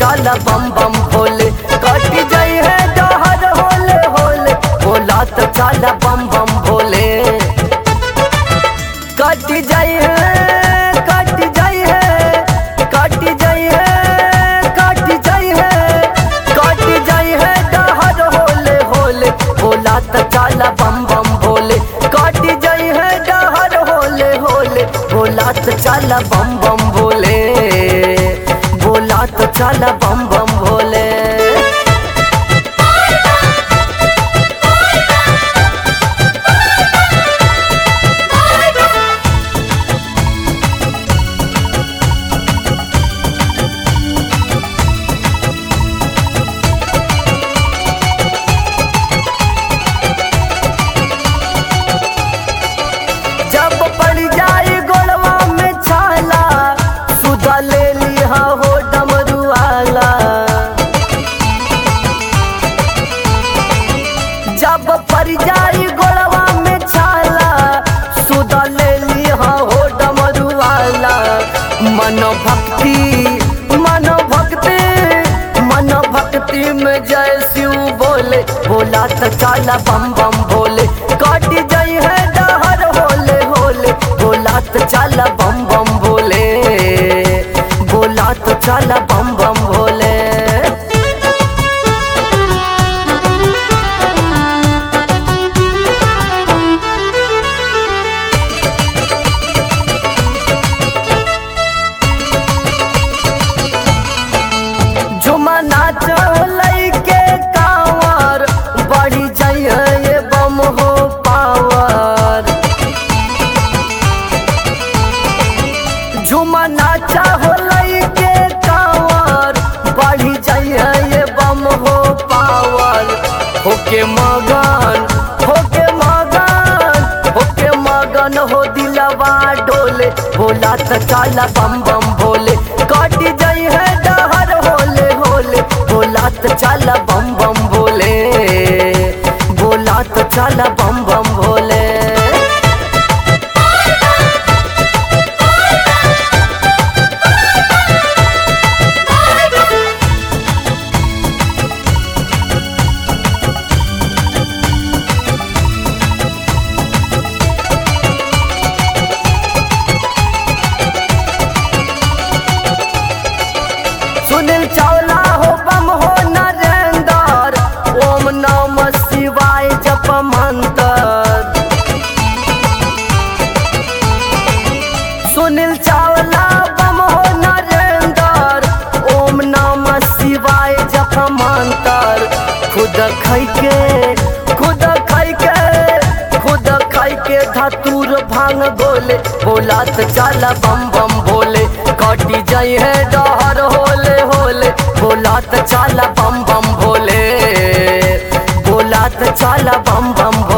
चल बम बम भोले कट जाई है डहर होले होले बोला तो चल बम बम भोले कट जाई है कट जाई है कट जाई है कट जाई है कट जाई है डहर होले होले बोला तो चल बम बम भोले कट जाई है डहर होले होले बोला तो चल बम बम भोले बोला तो चल बम बम भोले जब पड़ जाए गोलवा में छाला सुधा ले लिया हो डमरुआला जब पड़ जाए गोलवा में छाला सुधा ले लिया हो डमरुआला मन भक्ति मन भक्ति मन भक्ति में जय शिव बोले बोला तो चाला बम बम बोले कट जाई है डहर होले होले बोला तो चाला बम बम बोले बोला तो चाला बम बम बोले झुमा नाच लैके कांवर बढ़ी जाइए ये बम हो पावर झुमा नाचा हो लैके कांवर बढ़ी जाइए ये बम हो पावर होके मगन होके मगन होके मगन हो दिलवा डोले बोला तो चाला बम बम भोले कट जाई है डहर होले होले बोला तो चाला बम बम भोले बोला तो चाला बम बम भोले सुनील चावला हो बम हो नरेंदर ओम नम शिवाय जप मंत्र सुनील चावला बम हो नरेंदर ओम नम शिवाय जप मंत्र खुद खाई के खुद खाई के खुद खाई के धतूर भांग गोले बोला तो चाला बम बम भोले कटी जाई है डहर होले होले बोला तो चाला बम बम भोले बोला तो चाला बम बम